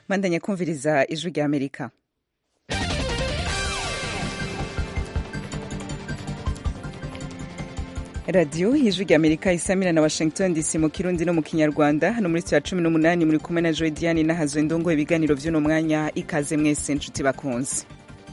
bandanya kumviriza ijwi rya amerika radiyo y'ijwi rya amerika isamira na washington dc mu kirundi no mu kinyarwanda hano muri ya cumi n'umunani muri kumwe na joy diane n'ahazwe ndongo ibiganiro vy'uno mwanya ikaze mwese nshuti bakunze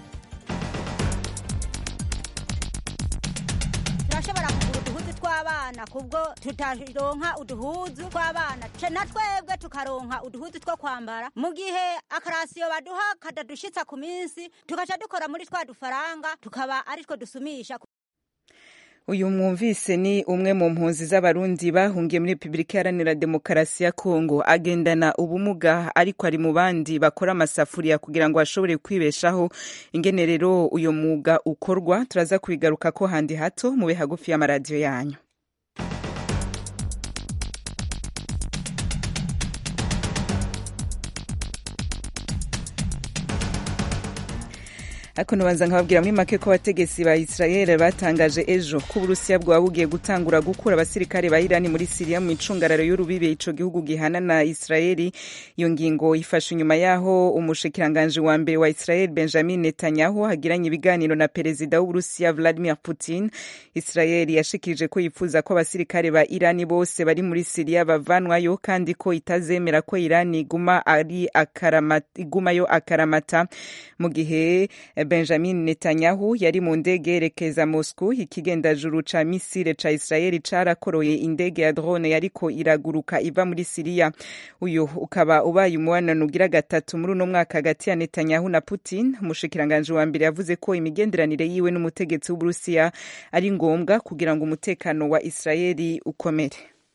turashobora kugura uduhuzu tw'abana kubwo tutaronka uduhuzu tw'abana ce na twebwe tukaronka uduhuzu two kwambara mu gihe akarasiyo baduha kadadushitsa ku minsi tugaca dukora muri twa dufaranga tukaba ari two dusumisha uyu mwumvise ni umwe mu mpunzi z'abarundi bahungiye muri repubulika iharanira demokarasi ya kongo agendana ubumuga ariko ari mu bandi bakora amasafuriya kugira ngo ashobore kwibeshaho ingene rero uyu mwuga ukorwa turaza kubigaruka ko handi hato mube hagufi y'amaradiyo yanyu ariko ntubanza nkababwira muri make ko abategetsi ba israel batangaje ejo ko uburusiya bwaba bugiye gutangura gukura abasirikare ba irani muri siriya mu icungararo y'urubibe ico gihugu gihana na israeli iyo ngingo ifashe inyuma yaho umushikiranganji wa mbere wa israel benjamin netanyahu hagiranye ibiganiro na perezida w'uburusiya vladimir putin israel yashikirije ko yifuza ko abasirikare ba irani bose bari muri siriya bavanwayo kandi ko itazemera ko irani iguma ari akaramata, igumayo akaramata mu gihe benjamin netanyahu yari mu ndege yerekeza moscow ikigendajuru ca misile ca israeli carakoroye indege ya drone yariko iraguruka iva muri siriya uyu ukaba ubaye umubanano ugira gatatu muri uno mwaka hagati ya netanyahu na putin umushikiranganji wa mbere yavuze ko imigenderanire yiwe n'umutegetsi w'uburusiya ari ngombwa kugira ngo umutekano wa israeli ukomere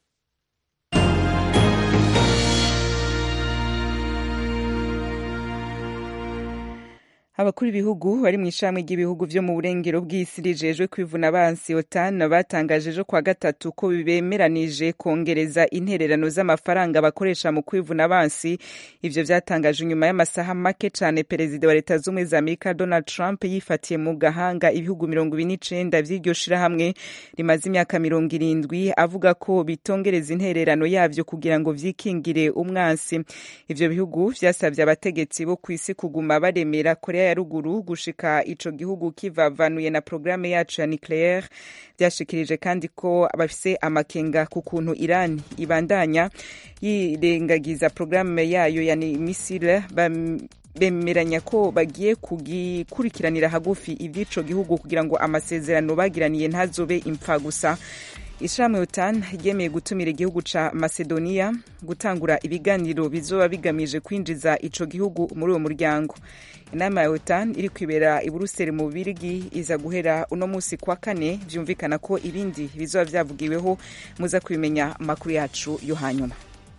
abakuru b'ibihugu bari mu ishami ry'ibihugu vyo mu burengero bw'isi rijejwe kwivuna abansi otan batangaje ejo kwa gatatu ko bemeranije kongereza intererano z'amafaranga bakoresha mu kwivuna abansi ivyo vyatangaje inyuma y'amasaha make cane perezida wa leta z'ubumwe za amerika donald trump yifatiye mu gahanga ibihugu mirongo ibiri n'icenda vy'iryo shirahamwe rimaze imyaka mirongo irindwi avuga ko bitongereza intererano yavyo kugira ngo vyikingire umwansi ivyo bihugu vyasavye abategetsi bo kw'isi kuguma baremera korea ya ruguru gushika ico gihugu kivavanuye na programme yacu ya nucleaire vyashikirije kandi ko bafise amakenga ku kuntu Iran ibandanya yirengagiza programme yayo ya misile bemeranya ko bagiye kugikurikiranira hagufi ivy'ico gihugu kugira ngo amasezerano bagiraniye ntazobe impfa gusa ishirahamwe otan ryemeye gutumira igihugu ca macedonia gutangura ibiganiro bizoba bigamije kwinjiza ico gihugu muri uwo muryango inama ya otan iri kwibera i buruseli mu bubirigi iza guhera uno musi kwa kane vyumvikana ko ibindi bizoba vyavugiweho muza kubimenya amakuru yacu yo hanyuma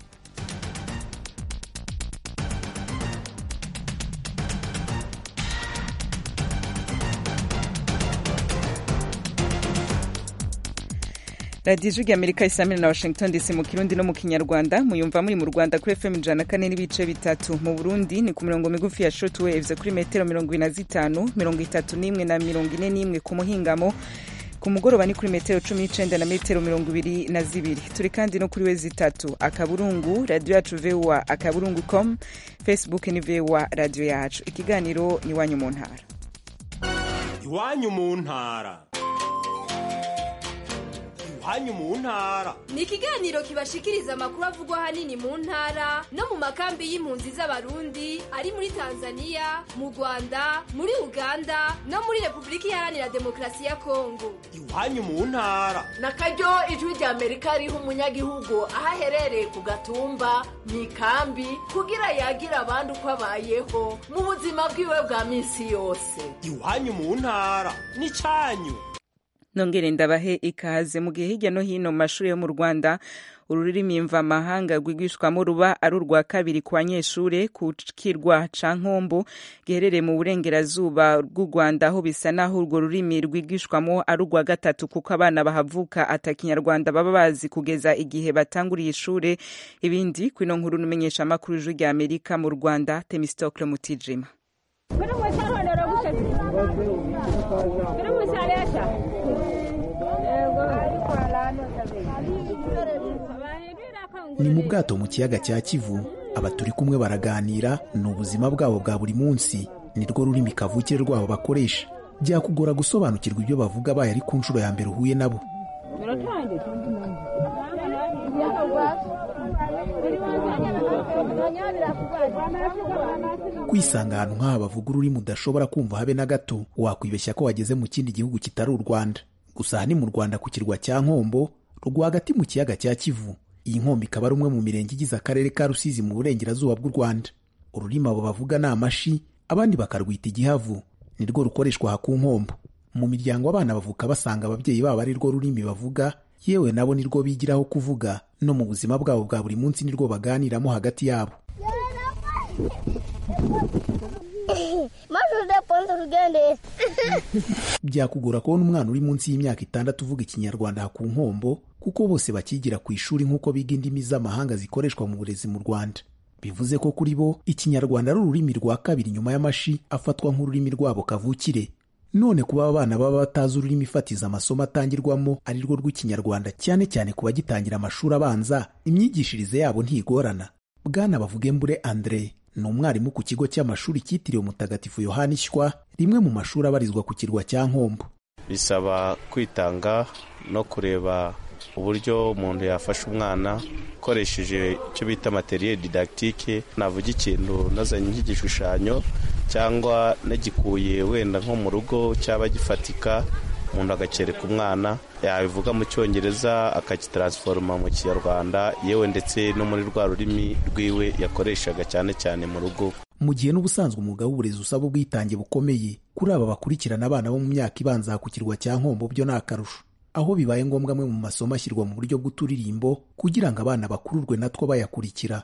radiyo ijwi amerika isamira na washington dc mu kirundi no mu kinyarwanda muyumva muri mu rwanda kuri fm ijana kane n'ibice bitatu mu burundi ni ku mirongo migufi ya short waves kuri metero mirongo ine na zitanu mirongo itatu n'imwe na mirongo ine n'imwe ku muhingamo ku mugoroba ni kuri metero cumi n'icenda na metero mirongo ibiri na zibiri turi kandi no kuri we zitatu akaburungu radiyo yacu voa akaburungu com facebook ni voa radiyo yacu ikiganiro ni iwanyu mu ntara iwanyu mu ntara hanyu mu ntara ni ikiganiro kibashikiriza amakuru avugwa hanini mu ntara no mu makambi y'impunzi z'abarundi ari muri tanzania mu rwanda muri uganda no muri repubulika iharanira demokarasi ya kongo iwanyu mu ntara na karyo ijwi rya amerika riha umunyagihugu aho aherereye ku gatumba mu ikambi kugira yagira abandi uko abayeho mu buzima bwiwe bwa minsi yose iwanyu mu ntara ni cyanyu nongere ndabahe ikaze mu gihe hirya no hino mu mashuri yo mu rwanda ururimi mvamahanga rwigishwamo ruba ari urwa kabiri ku banyeshure ku kirwa ca nkombo giherereye mu burengerazuba bw'u rwanda aho bisa naho urwo rurimi rwigishwamo ari urwa gatatu kuko abana bahavuka ata kinyarwanda baba bazi kugeza igihe batanguriye ishure ibindi kwino nkuru numenyesha amakuru ijwi rya amerika mu rwanda temistokle mutijima ni mu bwato mu kiyaga cya kivu aba turi kumwe baraganira ni ubuzima bwabo bwa buri munsi nirwo rurimi kavukire rwabo bakoresha byakugora gusobanukirwa ibyo bavuga baye ari ku nshuro ya mbere uhuye nabo kwisanga ahantu nk'aha bavuga ururimi udashobora kumva habe na gato wakwibeshya ko wageze mu kindi gihugu kitari u rwanda gusa aha ni mu rwanda ku kirwa cya nkombo rwagati mu kiyaga cya kivu iyi nkombo ikaba ari umwe mu mirenge igize akarere ka rusizi mu burengerazuba bw'u rwanda ururimi abo bavuga ni amashi abandi bakarwita igihavu nirwo rukoreshwa aha ku nkombo mu miryango abana bavuka basanga ababyeyi babo ari rwo rurimi bavuga yewe nabo nirwo bigiraho kuvuga no mu buzima bwabo bwa buri munsi nirwo baganiramo hagati yabo byakugora kubona umwana uri munsi y'imyaka itandatu uvuga ikinyarwanda aha ku nkombo kuko bose bakigira ku ishuri nk'uko biga indimi z'amahanga zikoreshwa mu burezi mu rwanda bivuze ko kuri bo ikinyarwanda ari ururimi rwa kabiri nyuma y'amashi afatwa nk'ururimi rwabo kavukire none kuba abana baba batazi ururimi fatiza amasomo atangirwamo ari rwo rw'ikinyarwanda cyane cyane ku bagitangira amashuri abanza imyigishirize yabo ntigorana bwana bavugembure andre ni umwarimu ku kigo cy'amashuri cyitiriwe mutagatifu yohani shywa rimwe mu mashuri abarizwa ku kirwa cya nkombo bisaba kwitanga no kureba uburyo umuntu yafasha umwana ukoresheje icyo bita materiel didactique navuga ikintu nazanye nk'igishushanyo cyangwa nagikuye wenda nko mu rugo cyaba gifatika umuntu agakereka umwana yabivuga mu cyongereza akakitaransforoma mu kinyarwanda yewe ndetse no muri rwa rurimi rwiwe yakoreshaga cyane cyane mu rugo mu gihe n'ubusanzwe umwuga w'uburezi usaba ubwitange bukomeye kuri aba bakurikirana abana bo mu myaka ibanza ku kirwa cya nkombo byo ni akarusho aho bibaye ngombwa amwe mu masomo ashyirwa mu buryo bw'uturirimbo kugira ngo abana bakururwe natwo bayakurikira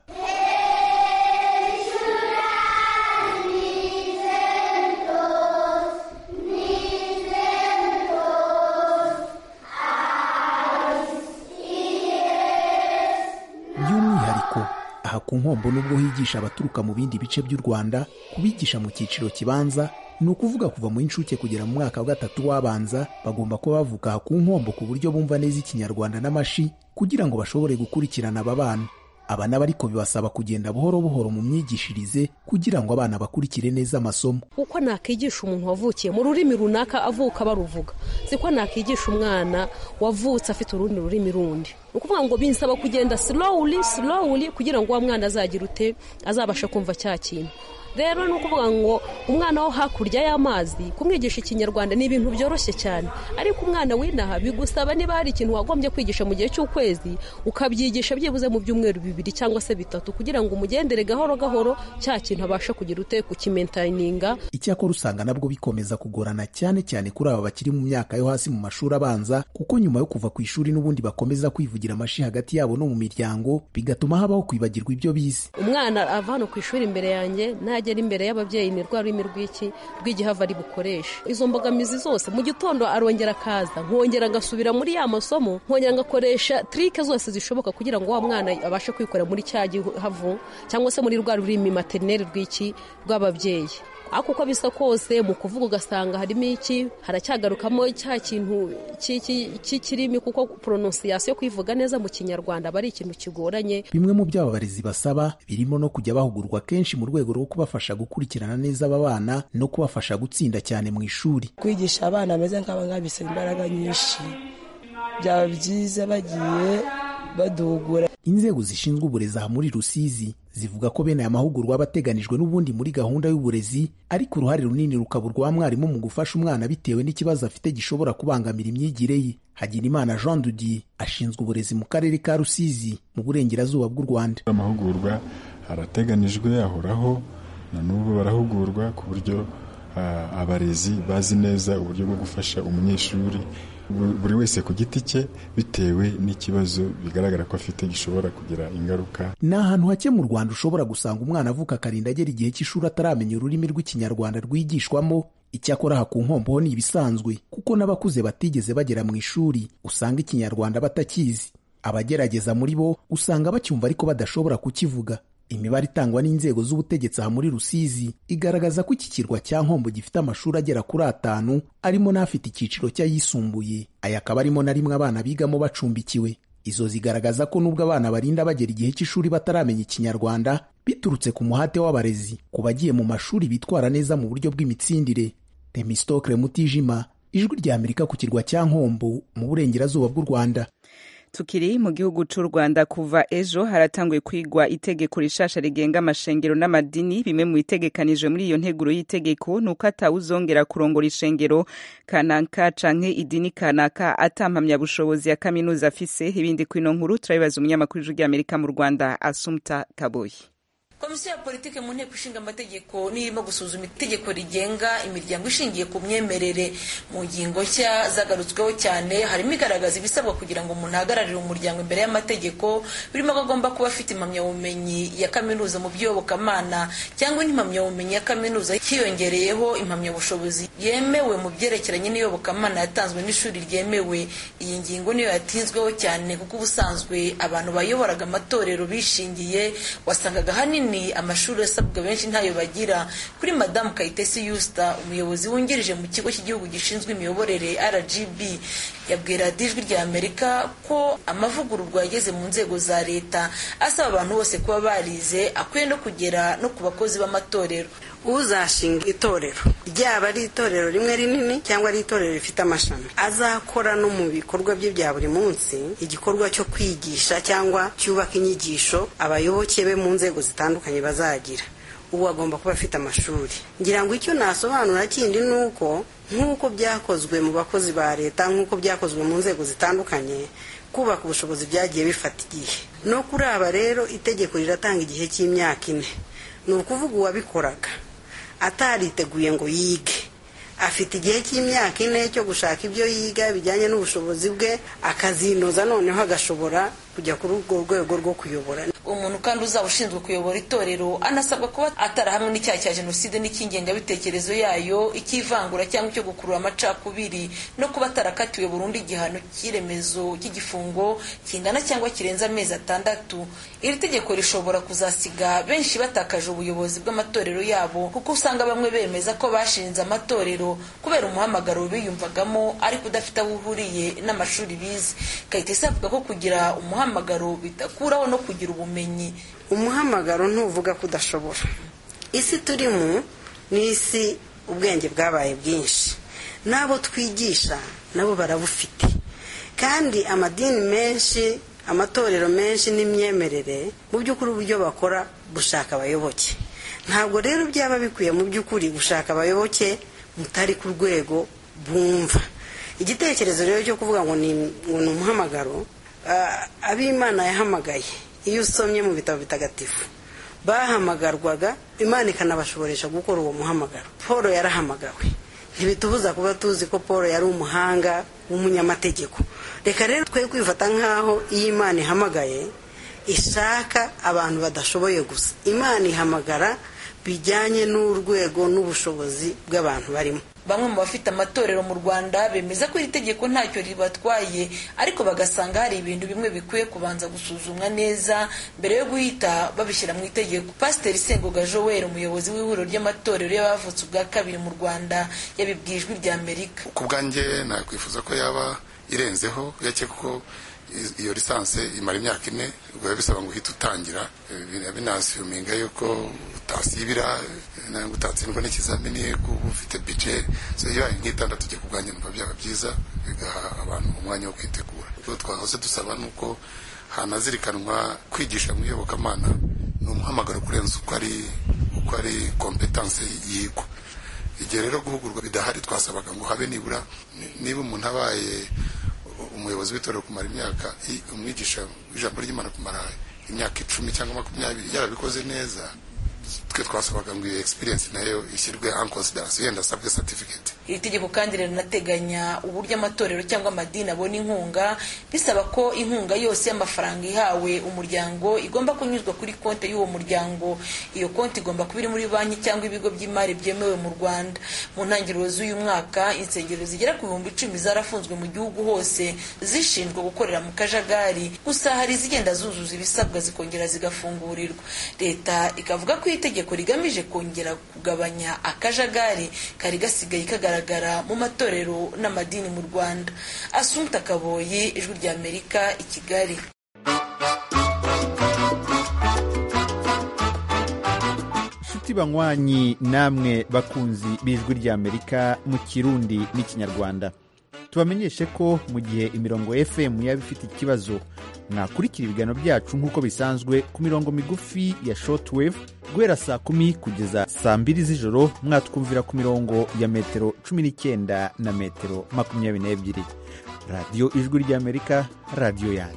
by'umwihariko aha ku nkombo nubwo higisha abaturuka mu bindi bice by'u rwanda kubigisha mu cyiciro kibanza ni ukuvuga kuva mu inshuke kugera mu mwaka wa gatatu w'abanza bagomba kuba bavuga aha ku nkombo ku buryo bumva neza ikinyarwanda n'amashi kugira ngo bashobore gukurikirana aba bana aba nabo ariko bibasaba kugenda buhoro buhoro mu myigishirize kugira ngo abana bakurikire neza amasomo uko nakwigisha umuntu wavukiye mu rurimi runaka avuka baruvuga siko nakwigisha umwana wavutse afite urundi rurimi rundi ni ukuvuga ngo binsaba kugenda slowly slowly kugira ngo uwo mwana azagire ute azabashe kumva cya kintu rero ni ukuvuga ngo umwana wo hakurya y'amazi kumwigisha ikinyarwanda ni ibintu byoroshye cyane ariko umwana w'inaha bigusaba niba hari ikintu wagombye kwigisha mu gihe cy'ukwezi ukabyigisha byibuze mu byumweru bibiri cyangwa se bitatu kugira ngo umugendere gahoro gahoro cya kintu abashe kugira ute kukimentayininga icyakora usanga nabwo bikomeza kugorana cyane cyane kuri aba bakiri mu myaka yo hasi mu mashuri abanza kuko nyuma yo kuva ku ishuri n'ubundi bakomeza kwivugira amashi hagati yabo no mu miryango bigatuma habaho kwibagirwa ibyo bize umwana ava hano ku ishuri imbere yanjye nagera imbere y'ababyeyi ni rwa rurimi rw'iki rw'igihava ari bukoreshe izo mbogamizi zose mu gitondo arongera akaza nkongera agasubira muri ya masomo nkongera ngakoresha trike zose zishoboka kugira ngo wa mwana abashe kwikorera muri cya gihavu cyangwa se muri rwa rurimi materineri rw'iki rw'ababyeyi ariko uko bisa kose mu kuvuga ugasanga harimo iki haracyagarukamo cya kintu cy'ikirimi kuko pronosiyasiyo yo kwivuga neza mu kinyarwanda aba ari ikintu kigoranye bimwe mu byo aba barezi basaba birimo no kujya bahugurwa kenshi mu rwego rwo kubafasha gukurikirana neza aba bana no kubafasha gutsinda cyane mu ishuri kwigisha abana bameze nk'aba ngaba bisaba imbaraga nyinshi byaba byiza bagiye badugura inzego zishinzwe uburezi aha muri rusizi zivuga ko bene aya mahugurwa aba ateganijwe n'ubundi muri gahunda y'uburezi ariko uruhare runini rukaba urwa mwarimu mu gufasha umwana bitewe n'ikibazo afite gishobora kubangamira imyigire ye hagirimana jean dudier ashinzwe uburezi mu karere ka rusizi mu burengerazuba bw'u rwanda amahugurwa arateganijwe ahoraho na n'ubu barahugurwa ku buryo abarezi bazi neza uburyo bwo gufasha umunyeshuri buri wese ku giti cye bitewe n'ikibazo bigaragara ko afite gishobora kugira ingaruka ni ahantu hake mu rwanda ushobora gusanga umwana avuka akarinda agera igihe cy'ishuri ataramenya ururimi rw'ikinyarwanda rwigishwamo icyakora aha ku nkombo ho ni ibisanzwe kuko n'abakuze batigeze bagera mu ishuri usanga ikinyarwanda batakizi abagerageza muri bo usanga bacyumva ariko badashobora kukivuga imibare itangwa n'inzego z'ubutegetsi aha muri rusizi igaragaza ko iki kirwa cya nkombo gifite amashuri agera kuri atanu arimo n'afite icyiciro cy'ayisumbuye aya akaba arimo na rimwe abana bigamo bacumbikiwe izo zigaragaza ko nubwo abana barinda bagera igihe cy'ishuri bataramenya ikinyarwanda biturutse ku muhate w'abarezi ku bagiye mu mashuri bitwara neza mu buryo bw'imitsindire temistokle mutijima ijwi rya amerika ku kirwa cya nkombo mu burengerazuba bw'u rwanda tukiri mu gihugu cy'u rwanda kuva ejo haratanguye kwigwa itegeko rishasha rigenga amashengero n'amadini bimwe mu bitegekanijwe muri iyo nteguro y'itegeko ni uko atawuzongera kurongora ishengero kanaka canke idini kanaka atampamyabushobozi ya kaminuza afise ibindi kwino nkuru turabibaza umunyamakuru w'ijwi ry'amerika mu rwanda asumta kaboyi komisiyo ya politiki mu nteko ishinga amategeko nirimo gusuzuma itegeko rigenga imiryango ishingiye ku myemerere mu ngingo nshya zagarutsweho cyane harimo igaragaza ibisabwa kugira ngo umuntu ahagararire umuryango imbere y'amategeko birimo ko agomba kuba afite impamyabumenyi ya kaminuza mu by'iyobokamana cyangwa impamyabumenyi ya kaminuza hiyongereyeho impamyabushobozi yemewe mu byerekeranye n'iyobokamana yatanzwe n'ishuri ryemewe iyi ngingo niyo yatinzweho cyane kuko ubusanzwe abantu bayoboraga amatorero bishingiye wasangaga hanini amashuri asabwa benshi ntayo bagira kuri madamu kayitesi yusita umuyobozi wungirije mu kigo cy'igihugu gishinzwe imiyoborere rgb yabwira ijwi rya amerika ko amavugururwa yageze mu nzego za leta asaba abantu bose kuba barize akwiye no kugera no ku bakozi b'amatorero uzashinga itorero ryaba ari itorero rimwe rinini cyangwa ari itorero rifite amashami azakora no mu bikorwa bye bya buri munsi igikorwa cyo kwigisha cyangwa cyubaka inyigisho abayoboke be mu nzego zitandukanye bazagira ubu agomba kuba afite amashuri ngira ngo icyo nasobanura kindi ni uko nk'uko byakozwe mu bakozi ba leta nk'uko byakozwe mu nzego zitandukanye kubaka ubushobozi byagiye bifata igihe no kuri aba rero itegeko riratanga igihe cy'imyaka ine ni ukuvuga uwabikoraga atariteguye ngo yige afite igihe cy'imyaka ine cyo gushaka ibyo yiga bijyanye n'ubushobozi bwe akazinoza noneho agashobora kujya kuri urwo rwego rwo kuyobora umuntu kandi uzaba ushinzwe kuyobora itorero anasabwa kuba atarahamwe n'icyaha cya jenoside n'icy'ingengabitekerezo yayo icy'ivangura cyangwa icyo gukurura amacakubiri no kuba atarakatiwe burundu igihano cy'iremezo cy'igifungo kingana cyangwa kirenze amezi atandatu iri tegeko rishobora kuzasiga benshi batakaje ubuyobozi bw'amatorero yabo kuko usanga bamwe bemeza ko bashinze amatorero kubera umuhamagaro biyumvagamo ariko udafite aho uhuriye n'amashuri bize kayitesi avuga ko kugira umuhamagaro bidakuraho no kugira ubumenyi umuhamagaro ntuvuga ko udashobora isi turimo ni isi ubwenge bwabaye bwinshi n'abo twigisha nabo barabufite kandi amadini menshi amatorero menshi n'imyemerere mu by'ukuri uburyo bakora gushaka abayoboke ntabwo rero byaba bikwiye mu by'ukuri gushaka abayoboke mutari ku rwego bumva igitekerezo rero cyo kuvuga ngo ni umuhamagaro ab'imana yahamagaye iyo usomye mu bitabo bitagatifu bahamagarwaga imana ikanabashoboresha gukora uwo muhamagaro paul yarahamagawe ntibitubuza kuba tuzi ko paul yari umuhanga w'umunyamategeko reka rero twe kwifata nk'aho iyo imana ihamagaye ishaka abantu badashoboye gusa imana ihamagara bijyanye n'urwego n'ubushobozi bw'abantu barimo bamwe mu bafite amatorero mu rwanda bemeza ko iri tegeko ntacyo ribatwaye ariko bagasanga hari ibintu bimwe bikwiye kubanza gusuzumwa neza mbere yo guhita babishyira mu itegeko pasiteri sengoga joel umuyobozi w'ihuriro ry'amatorero y'abavutse ubwa kabiri mu rwanda yabibwiye ijwi rya amerika ku bwanjye nakwifuza ko yaba irenzeho yake kuko iyo lisansi imara imyaka ine biba bisaba ngo uhite utangira binasiyuminga yuko utasibira ntabwo utatsindwa n'ikizamini kuba ufite bije ibaye nk'itandatu ujya kubwanjye numva byaba byiza bigaha abantu umwanya wo kwitegura ibyo twahoze dusaba ni uko hanazirikanwa kwigisha mu iyobokamana ni umuhamagaro kurenza uko ari uko ari kompetanse yigwa igihe rero guhugurwa bidahari twasabaga ngo habe nibura niba umuntu abaye umuyobozi w'itorero kumara imyaka umwigisha w'ijambo ry'imana kumara imyaka icumi cyangwa makumyabiri yarabikoze neza twe twasabaga ngo iyo experience nayo ishyirwe en consideration yenda asabwe certificate iri tegeko kandi rinateganya uburyo amatorero cyangwa amadini abona inkunga bisaba ko inkunga yose y'amafaranga ihawe umuryango igomba kunyuzwa kuri konti y'uwo muryango iyo konti igomba kuba iri muri banki cyangwa ibigo by'imari byemewe mu rwanda mu ntangiriro z'uyu mwaka insengero zigera ku bihumbi icumi zarafunzwe mu gihugu hose zishinzwe gukorera mu kajagari gusa hari izigenda zuzuza ibisabwa zikongera zigafungurirwa leta ikavuga ko itegeko rigamije kongera kugabanya akajagari kari gasigaye kagaragara kugaragara mu matorero n'amadini mu rwanda asumta kaboyi ijwi ry'amerika i kigali inshuti banywanyi namwe bakunzi b'ijwi ry'amerika mu kirundi n'ikinyarwanda tubamenyeshe ko mu gihe imirongo fm yaba ifite ikibazo mwakurikira ibiganiro byacu nk'uko bisanzwe ku mirongo migufi ya shortwave guhera saa kumi kugeza saa mbiri z'ijoro mwatwumvira ku mirongo ya metero cumi n'icyenda na metero makumyabiri n'ebyiri radiyo ijwi ry'amerika radiyo yanyu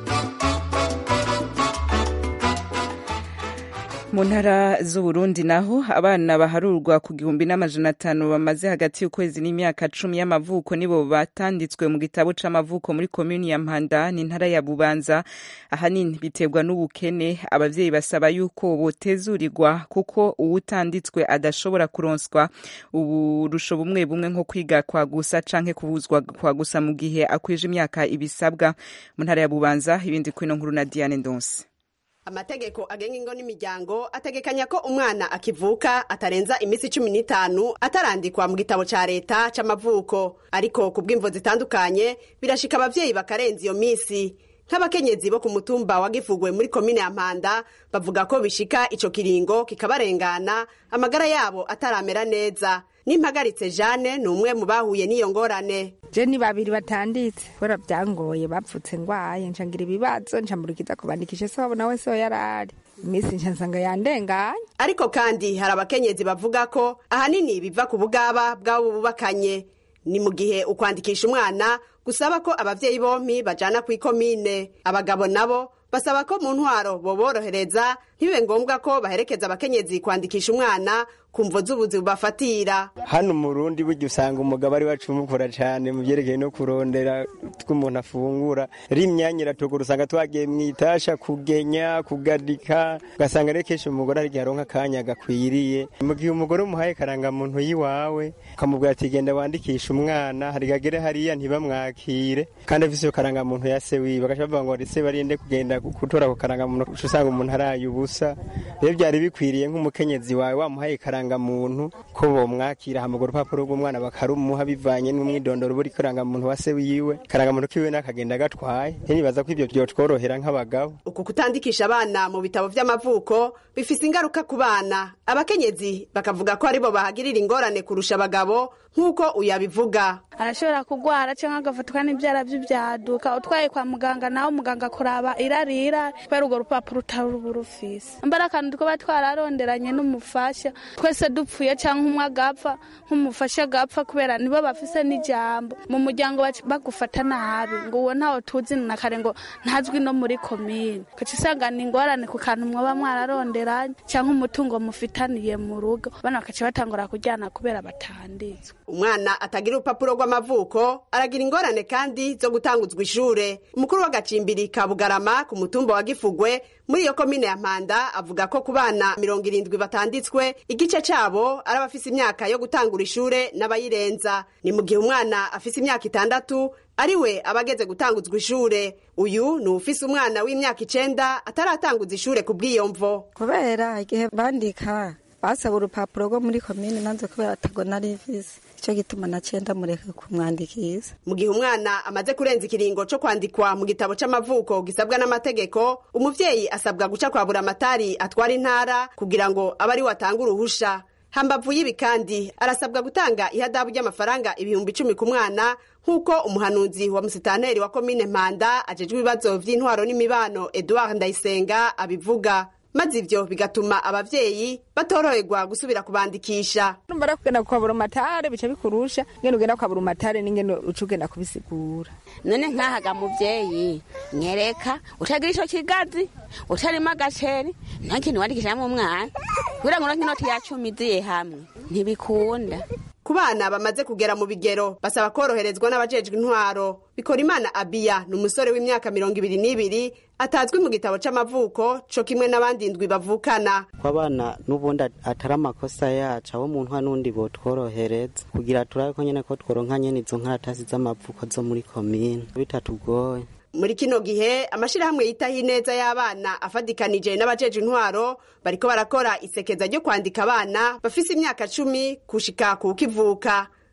mu ntara z'uburundi naho abana baharurwa ku gihumbi n'amajana atanu bamaze hagati y'ukwezi n'imyaka cumi y'amavuko nibo batanditswe mu gitabo c'amavuko muri komuni ya mpanda n'intara ya bubanza ahanini biterwa n'ubukene abavyeyi basaba yuko botezurirwa kuko uwutanditswe adashobora kuronswa uburusho bumwe bumwe nko kwiga kwa gusa canke kubuzwa kwa gusa mu gihe akwije imyaka ibisabwa mu ntara ya bubanza ibindi kwino nkuru na diane ndonse amategeko agenga ingo n'imiryango ategekanya ko umwana akivuka atarenza iminsi cumi n'itanu atarandikwa mu gitabo ca leta c'amavuko ariko ku bw'imvo zitandukanye birashika abavyeyi bakarenza iyo minsi nk'abakenyezi bo ku mutumba wa gifugwe muri komine ya mpanda bavuga ko bishika ico kiringo kikabarengana amagara yabo ataramera neza n'impagaritse jane ni umwe mu bahuye n'iyo ngorane je ni babiri batanditse bora byangoye bapfutse ngwaye ncangira ibibazo ncamurikiza kubandikisha se wabona wese yo yarari iminsi nca nsanga yandenganye ariko kandi hari abakenyezi bavuga ko ahanini biva ku bugaba bw'abo bubakanye ni mu gihe ukwandikisha umwana gusaba ko abavyeyi bompi bajana kw'ikomine abagabo nabo basaba ko mu ntwaro boborohereza ntibibe ngombwa ko baherekeza abakenyezi kwandikisha umwana ku mvo z'ubuzi bubafatira hano mu rundi burya usanga umugabo ari wacumukura cyane mu byerekeye no kurondera tw'umuntu afungura rimyanya iratugura usanga twagiye mu itasha kugenya kugadika ugasanga rero kenshi umugore ari aronka akanya gakwiriye mu gihe umugore umuhaye karangamuntu y'iwawe ukamubwira ati genda wandikisha umwana hari gagere hariya ntibamwakire kandi afise iyo karangamuntu ya se wiwe bagaca bavuga ngo ese barinde kugenda gutora ku karangamuntu uca usanga umuntu araye ubusa rero byari bikwiriye nk'umukenyezi wawe wamuhaye karangamuntu ko bomwakira hamugura urupapuro rw'umwana bakarumuha bivanye n'umwidondoro buri karangamuntu wa se wiwe karangamuntu kiwe n'akagenda gatwaye nibaza ko ibyo byotworohera nk'abagabo uku kutandikisha abana mu bitabo vy'amavuko bifise ingaruka ku bana abakenyezi bakavuga ko aribo bahagirira ingorane kurusha abagabo nk'uko uyabivuga arashobora kugwara cyangwa agafatwa n'ibyara by'ibyaduka utwaye kwa muganga nawe muganga kuraba irarira kubera urwo rupapuro utari uba urufise mbara akantu twaba twararonderanye n'umufasha twese dupfuye cyangwa umwe agapfa nk'umufasha agapfa kubera nibo bafise n'ijambo mu muryango bagufata nabi ngo uwo ntawe tuzi na kare ngo ntazwi no muri komine ugaca usanga ni ingorane ku kantu mwaba mwararonderanye cyangwa umutungo mufitaniye mu rugo bana bakaca batangura kujyana kubera batanditswe umwana atagira urupapuro rw'amavuko aragira ingorane kandi zo gutanguzwa ishure umukuru w'agacimbiri ka bugarama ku mutumba wa gifugwe muri iyo komine ya mpanda avuga ko ku bana mirongo irindwi batanditswe igice cabo ari abafise imyaka yo gutangura ishure n'abayirenza ni mu gihe umwana afise imyaka itandatu ariwe aba ageze gutanguzwa ishure uyu ni ufise umwana w'imyaka icenda ataratanguza ishure ku bw'iyo mvo kubera igihe bandika basaba urupapuro rwo muri komine nanze kubera atagona rivisi icyo gituma na cenda mureke kumwandikiza mu gihe umwana amaze kurenza ikiringo co kwandikwa mu gitabo c'amavuko gisabwa n'amategeko umuvyeyi asabwa guca kwa buramatari atwara intara kugira ngo abe ari we atanga uruhusha hambavu y'ibi kandi arasabwa gutanga ihadabu ry'amafaranga ibihumbi icumi ku mwana nk'uko umuhanuzi wa musitanteri wa komine mpanda ajejwe ibibazo vy'intwaro n'imibano edouard ndayisenga abivuga maze ivyo bigatuma abavyeyi batoroherwa gusubira kubandikisha numara kugenda kwa burumatare bica bikurusha ngene ugenda kwa burumatare n'ingene uca ugenda kubisigura none nkahaga muvyeyi nyereka utagira ico kigazi utarimo agaceri nta kintu wandikishamwo umwana kugira ngo inoti ya cumi iziye hamwe ntibikunda ku bana bamaze kugera mu bigero basaba koroherezwa n'abajejwe intwaro bikora imana abiya ni umusore w'imyaka mirongo ibiri n'ibiri atazwi mu gitabo c'amavuko co kimwe n'abandi ndwi bavukana ko abana n'ubundi atari amakosa yacu abo mu ntwa n'undi botworohereza kugira turabe ko nyene ko tworonka nyene izo nkaratasi z'amavuko zo muri komine bitatugoye muri kino gihe amashirahamwe yitaho ineza y'abana afadikanije n'abajeje intwaro bariko barakora isekeza ryo kwandika abana bafise imyaka cumi kushika ku kivuka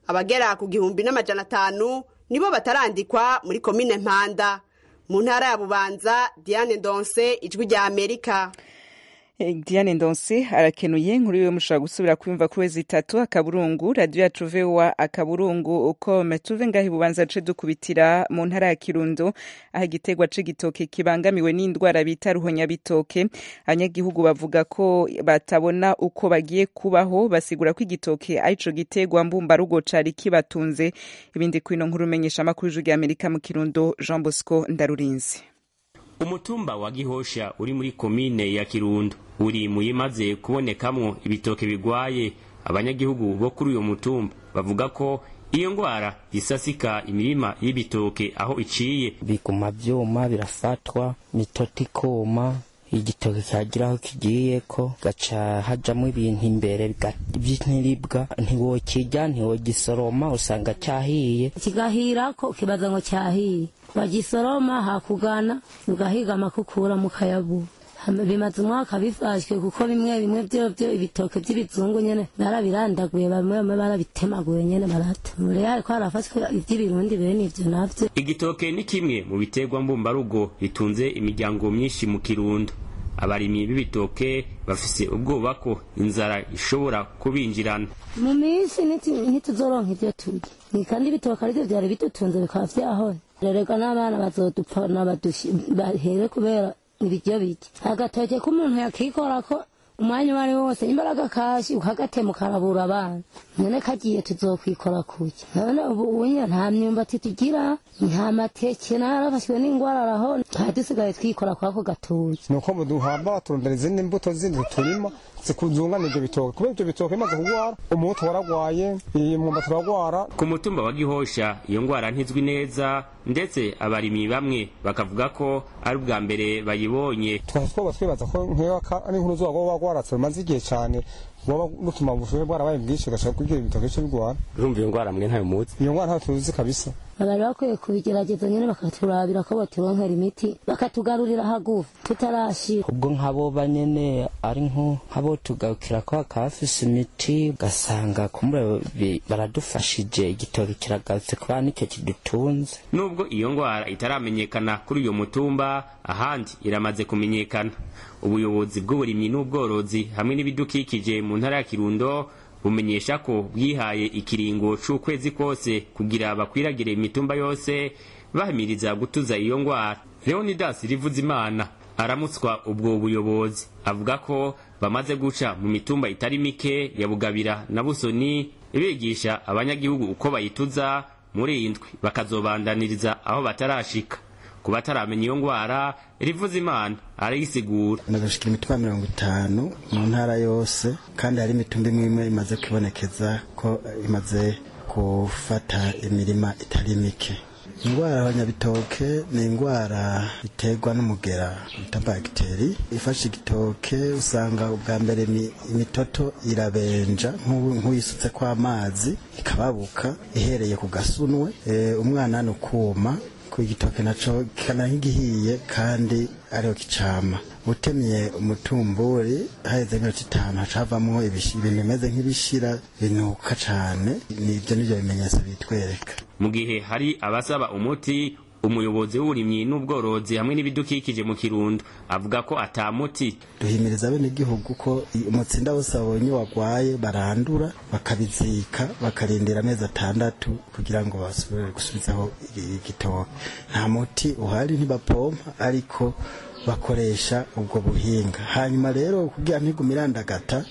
abagera ku gihumbi n'amajana atanu nibo batarandikwa muri komine mpanda mu ntara ya bubanza diane ndonse ijwi rya amerika Diane Ndonse arakenuye nkuru yiwe mushobora gusubira kuyumva kuri wezi itatu akaburungu radio yacu VOA akaburungu uko metuve ngaho ibubanza ce dukubitira mu ntara ya Kirundo aho igiterwa c'igitoke kibangamiwe n'indwara bita ruhonyabitoke abanyagihugu bavuga ko batabona uko bagiye kubaho basigura ko igitoke arico giterwa mbumbarugo cari kibatunze ibindi kwino nkuru menyesha amakuru y'ijwi rya Amerika mu Kirundo Jean Bosco Ndarurinzi umutumba wa gihosha uri muri komine ya kirundo uri mu yimaze kubonekamwo ibitoke bigwaye abanyagihugu bo kuri uyo mutumba bavuga ko iyo ngwara isasika imirima y'ibitoke aho iciye biguma vyuma birafatwa mitoti ikuma igitoke kagira aho kigiye ko gaca hajamwo ibintu imbere vy'intiribwa ntiwokirya ntiwogisoroma usanga cahiye kigahirako ukibaza ngo cyahiye bagisoroma hakugana ugahiga amakukura mukayabu bimaze umwaka bifashwe kuko bimwe bimwe vyovyo ibitoke vy'ibizungu nyene barabirandaguye bamwe bamwe barabitemaguye nyene barata rero hariko harafashwe ivy'ibirundi bene ivyo navyo igitoke ni kimwe mu biterwa mbumbarugo bitunze imiryango myinshi mu kirundo abarimyi b'ibitoke bafise ubwoba ko inzara ishobora kubinjirana mu minsi ntituzoronka ivyo turya ni kandi ibitoke arivyo vyari bidutunze bikaba vyahora rerega n'abana bazodupfa bahere kubera ibiryo bike agatoke k'umuntu yakikorako umwanya uwo ari wo wose imbaraga kashi ukagatema ukarabura abana none kagiye tuzokwikora kuki none ubu unya nta myumbati tugira nta mateke narafashwe n'ingwara araho nta dusigaye twikora kwako gatoki nuko muduhamba turondera izindi mbuto zindi turima zikuzungana ivyo bitoke kubera ivyo bitoke bimaze kugwara umuhutu waragwaye imyumbati uragwara ku mutumba wa gihosha iyo ngwara ntizwi neza ndetse abarimyi bamwe bakavuga ko ari ubwa mbere bayibonye twari twoba twibaza ko nk'iyo ari inkuru zuba rwoba rwaratse rumaze igihe cane bwoba rutuma ubushuhe bwarabaye bwinshi gashaka kugira ibitoke bice bigwara urumva iyo ngwara mwe ntayo muzi iyo ngwara ntayo tuzi kabisa bari bakwiye kubigerageza nyene bakaturabira ko baturonkera imiti bakatugarurira hagufi tutarashira ubwo nk'aboba nyene ari nk'abo tugarukira ko hakafise imiti ugasanga kumbura baradufashije igitoke kiragarutse kuba nicyo kidutunze nubwo iyo ngwara itaramenyekana kuri uyo mutumba ahandi iramaze kumenyekana ubuyobozi bw'uburimyi n'ubworozi hamwe n'ibidukikije mu ntara ya kirundo bumenyesha ko bwihaye ikiringo c'ukwezi kose kugira bakwiragire imitumba yose bahimiriza gutuza iyo ngwara leonidas rivuzimana aramutswa ubwo buyobozi avuga ko bamaze guca mu mitumba itari mike ya bugabira na busoni bigisha abanyagihugu uko bayituza muri iyi ndwi bakazobandaniriza aho batarashika ku bataramenya iyo ngwara rivuza imana arayisigura nagashikira imitumba mirongo itanu mu ntara yose kandi hari imitumba imwe imwe imaze kwibonekeza ko imaze gufata imirima itari mike indwara y'abanyabitoke ni indwara iterwa n'umugera bita bagiteri ifashe igitoke usanga ubwa mbere imitoto irabenja nk'uyisutse kw'amazi ikababuka ihereye ku gasunwe umwana ni ukuma ku igitoke naco kikana nk'igihiye kandi ariho kicama utemye umutumburi haheze nk'iminota itanu hacavamwo ibintu bimeze nk'ibishira binuka cane nivyo nivyo bimenyetso bitwereka mu gihe hari abasaba umuti umuyobozi w'uburimyi n'ubworozi hamwe n'ibidukikije mu kirundo avuga ko ata muti duhimiriza bene igihugu ko umutsinda wose babonye wagwaye barandura bakabizika bakarindira amezi atandatu kugira ngo basubire gusubizaho igitoke nta muti uhari ntibapompa ariko bakoresha ubwo buhinga hanyuma rero kugira ntigume irandagata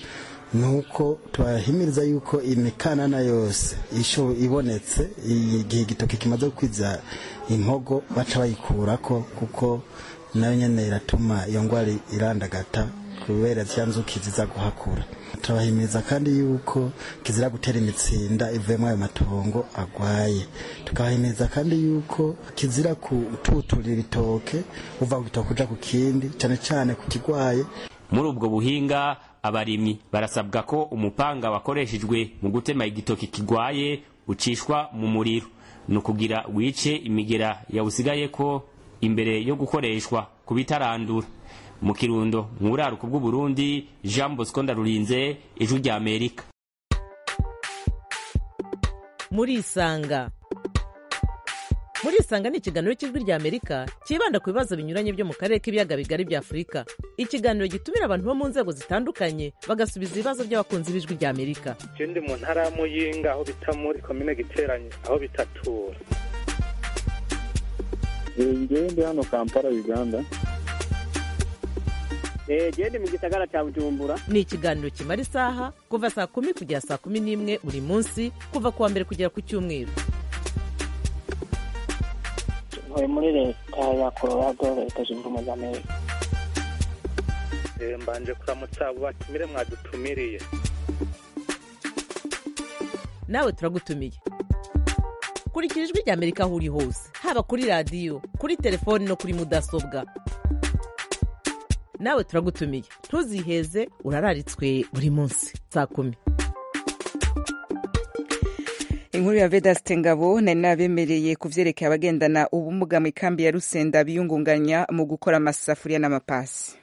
nuko turahimiriza yuko imikanana yose isho ibonetse igihe igitoki kimaze kwiza impogo baca bayikurako kuko nayo nyene iratuma iyo ngwara irandagata kubera zya nzuki ziza guhakura turabahimiriza kandi yuko kizira gutera imitsinda ivuyemo ayo matongo agwaye tukabahimiriza kandi yuko kizira kututurira ibitoke uva ku gitoke uja ku kindi cane cane ku kigwaye muri ubwo buhinga abarimyi barasabwa ko umupanga wakoreshejwe mu gutema igitoki kigwaye ucishwa mu muriro ni ukugira wice imigera yawusigayeko imbere yo gukoreshwa ku bitarandura mu kirundo nk'uraruko bw'uburundi jean bosco ndarurinze ijwi rya amerika murisanga muri isanga ni ikiganiro cy'ijwi rya amerika cyibanda ku bibazo binyuranye byo mu karere k'ibiyaga bigari bya afurika ikiganiro gitumira abantu bo mu nzego zitandukanye bagasubiza ibibazo by'abakunzi b'ijwi rya amerika je ndi mu ntara ya muyinga aho bita muri komine giteranye aho bitatura ngewe ndi hano kampala uganda genda mu gisagara cya bujumbura ni ikiganiro kimara isaha kuva saa kumi kugera saa kumi n'imwe buri munsi kuva ku wa mbere kugera ku cyumweru ntuye muri leta ya colorado leta zunze ubumwe za amerika Eh, mbanje kuramutsa abo batumire mwadutumiriye nawe turagutumiye kurikira ijwi rya amerika aho uri hose haba kuri radiyo kuri telefoni no kuri mudasobwa nawe turagutumiye ntuziheze urararitswe buri munsi saa kumi inkuru ya vedaste ngabo nari nabemereye ku vyerekeye abagendana ubumuga mu ikambi ya rusenda biyungunganya mu gukora amasafuriya n'amapasi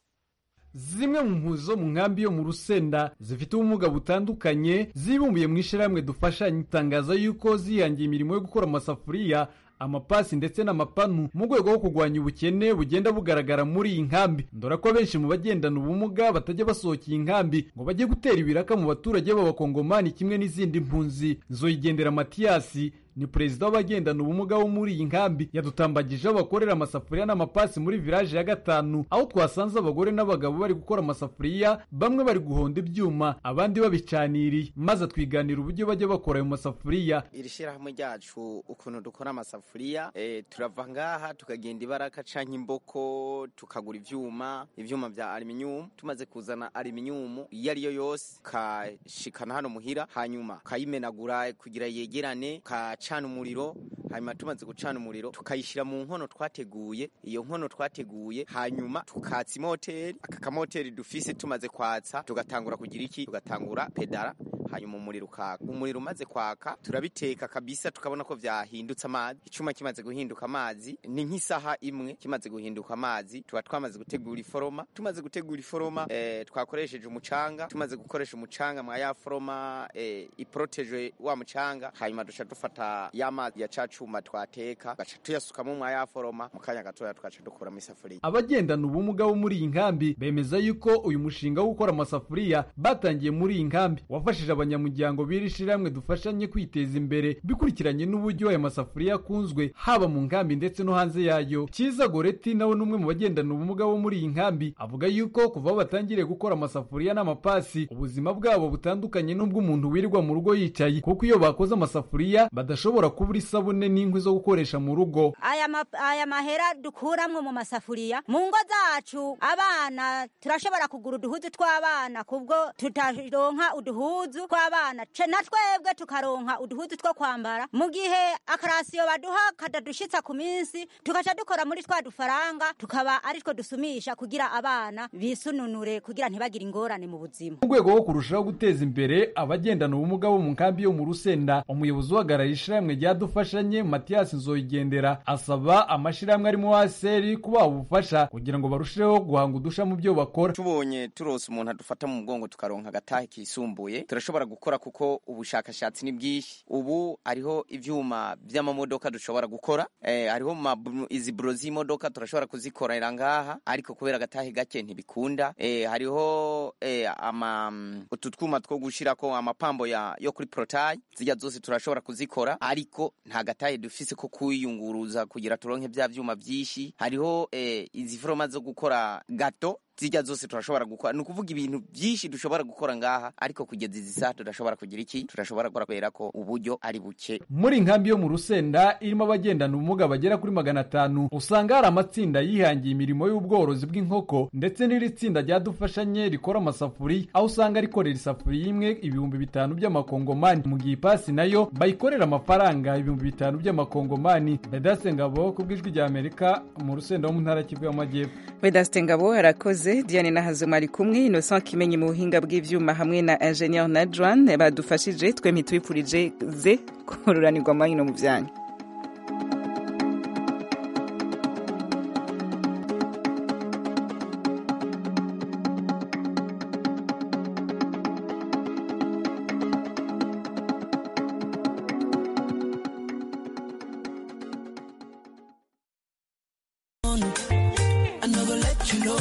zimwe mu mpuzo zo mu nkambi yo mu rusenda zifite ubumuga butandukanye zibumbiye mu ishyirahamwe dufashanya itangaza yuko zihangiye imirimo yo gukora amasafuriya amapasi ndetse n'amapanu mu rwego rwo kurwanya ubukene bugenda bugaragara muri iyi nkambi ndora ko benshi mu bagendana ubumuga batajya basohoka iyi nkambi ngo bajye gutera ibiraka mu baturage b'abakongomani kimwe n'izindi mpunzi zoyigendera matiyasi ni perezida w'abagendana ubumuga wo muri iyi nkambi yadutambagije aho bakorera amasafuriya n'amapasi muri village ya gatanu aho twasanze abagore n'abagabo bari gukora amasafuriya bamwe bari guhonda ibyuma abandi babicaniriye maze twiganira uburyo bajya bakora ayo masafuriya iri shyirahamwe ryacu ukuntu dukora amasafuriya eh, turava ngaha tukagenda ibaraka canke imboko tukagura ivyuma ivyuma vya aluminium tumaze kuzana aluminium iyo ariyo yose ukashikana hano muhira hanyuma ukayimenagura kugira yegerane ukacana umuriro hanyuma tumaze gucana umuriro tukayishyira mu nkono twateguye iyo nkono twateguye hanyuma tukatsa imoteri aka kamoteri dufise tumaze kwatsa tugatangura kugira iki tugatangura pedara hanyuma umuriro ukaka umuriro umaze kwaka turabiteka kabisa tukabona ko vyahindutse amazi icuma kimaze guhinduka amazi ni nk'isaha imwe kimaze guhinduka amazi tuba twamaze gutegura iforoma tumaze gutegura iforoma eh, twakoresheje umucanga tumaze gukoresha umucanga mwa ya foroma eh, iprotejwe wa mucanga hanyuma duca dufata ya mazi ya ca cuma twateka gaca tuyasukamo mwa ya foroma mu kanya gatoya tugaca dukuramo isafuriya abagendana ubumuga bo muri iyi nkambi bemeza yuko uyu mushinga wo gukora amasafuriya batangiye muri iyi nkambi wafashije abanyamuryango b'iri shirahamwe dufashanye kwiteza imbere bikurikiranye n'uburyo aya masafuriya akunzwe haba mu nkambi ndetse no hanze yayo cyiza goreti nawe n'umwe mu bagendana ubumuga bo muri iyi nkambi avuga yuko kuva aho batangiriye gukora amasafuriya n'amapasi ubuzima bwabo butandukanye n'ubw'umuntu wirirwa mu rugo yicaye kuko iyo bakoze amasafuriya badashobora kubura isabune n'inkwi zo gukoresha mu rugo aya ma- aya mahera dukuramwo mu masafuriya mu ngo zacu abana turashobora kugura uduhuzu tw'abana kubwo tutaronka uduhuzu tw'abana ce na twebwe tukaronka uduhuzu two kwambara mu gihe akarasiyo baduha kadadushitsa ku minsi tugaca dukora muri twa dufaranga tukaba ari two dusumisha kugira abana bisununure kugira ntibagire ingorane mu buzima mu rwego rwo kurushaho guteza imbere abagendana ubumuga bo mu nkambi yo mu rusenda umuyobozi uhagarariye ishyirahamwe ryadufashanye matiyasi nzoyigendera asaba amashyirahamwe arimo waseri kubaha ubufasha kugira ngo barusheho guhanga udusha mu byo bakora tubonye turose umuntu adufata mu mugongo tukaronka agatahe kisumbuye turashobora gukora kuko ubushakashatsi ni bwinshi ubu hariho ivyuma vy'amamodoka dushobora gukora eh, hariho mabu- izi buro z'imodoka turashobora kuzikorera ngaha ariko kubera agatahe gake ntibikunda eh, hariho eh, ama mm, utu twuma two gushirako amapambo ya yo kuri protayi zirya zose turashobora kuzikora ariko nta gatahe dufise ko kwiyunguruza kugira turonke vya vyuma vyinshi hariho eh, izi foroma zo gukora gato zirya zose turashobora gukora ni ukuvuga ibintu byinshi dushobora gukora ngaha ariko kugeza izi saha tudashobora kugira iki turashobora gukora kubera ko uburyo ari buke muri nkambi yo mu rusenda irimo abagendana ubumuga bagera kuri magana atanu usanga hari amatsinda yihangiye imirimo y'ubworozi bw'inkoko ndetse n'iri tsinda ryadufashanye rikora amasafuriya aho usanga rikorera isafuriya imwe ibihumbi bitanu by'amakongomani mu gihe ipasi nayo bayikorera amafaranga ibihumbi bitanu by'amakongomani bedase ngabo ku bw'ijwi rya amerika mu rusenda wo mu ntara kivu y'amajyepfo vedaste ngabo arakoze diane nahazuma ari kumwe innocent kimenyi mu buhinga bw'ivyuma hamwe na ingenieur nadran badufashije twempi tubipfurije ze kururanirwa amahino mu byanyu